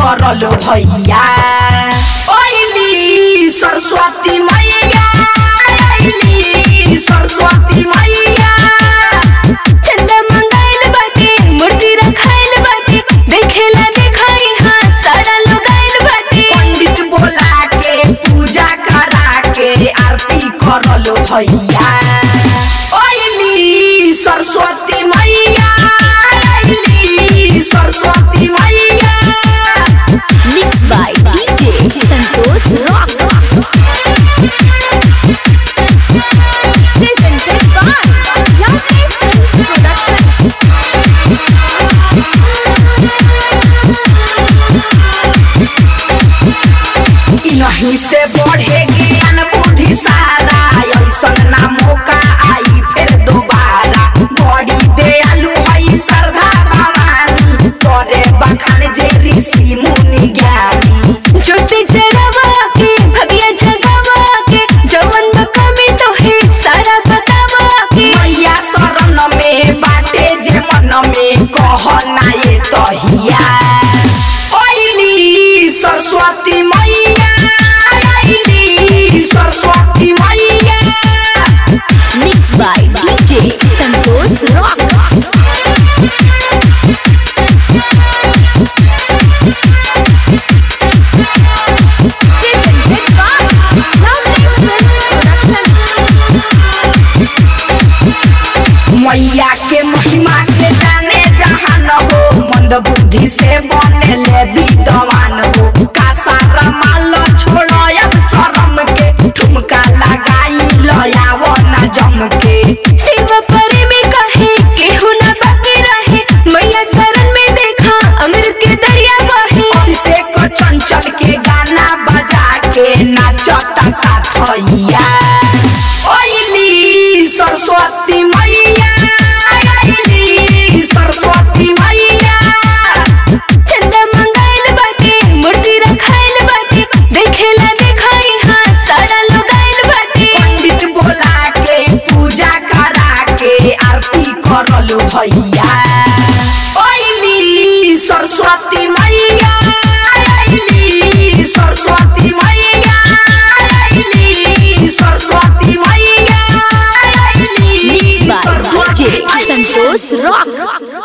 करल भैया ओइली सरस्वती मैया ओइली सरस्वती मैया चंदा मंगाइल बाटे मूर्ति रखाइल बाटे देखेला देखाई हाँ सारा लोग आइल बाटे पंडित बोला के पूजा करा के आरती करल भैया ओइली सरस्वती मैया ओइली सरस्वती मैया mix by DJ Santosh rock presented by Lovely Films Production इनही से बढ़े ज्ञान बुद्धि सारा ऐसन ना मौका आई फिर दोबारा बड़ी दयालु हई श्रद्धा भवानी करे बखान जे ऋषि मुनि ज्ञानी ज्योति जरावा के भगिया जगावा के जवन कमी तो है सारा बतावा के मैया शरण में बाटे जे मन में कहना ये तहिया ओइली सरस्वती मैया ओइली सरस्वती मैया mix by DJ Santosh rock presented by Lovely Films Production मैया के महिमा के जाने जहान हो मंद बुद्धि से बने ले विद्वान हो का सारा माल छोड़ो अब शरम के ठुमका लगाई लयावो न जम के शिव परे में कहे केहू ना बाकी रहे मैया शरण में देखा अमृत के दरिया बहे अभिषेक चंचल के गाना बजा के नाचता का थैया ओइली सरस्वती मैया ओइली सरस्वती मैया चंदा मंगाइल बाटे मूर्ति रखाइल बाटे देखेला देखाई हाँ सारा लोग आइल बाटे पंडित बोला के पूजा करा के आरती करल भैया ओइली सरस्वती मैया ओइली सरस्वती मैया ओइली सरस्वती मैया ओइली मिक्स बाय सरस्वती डीजे मैया। संतोष रॉक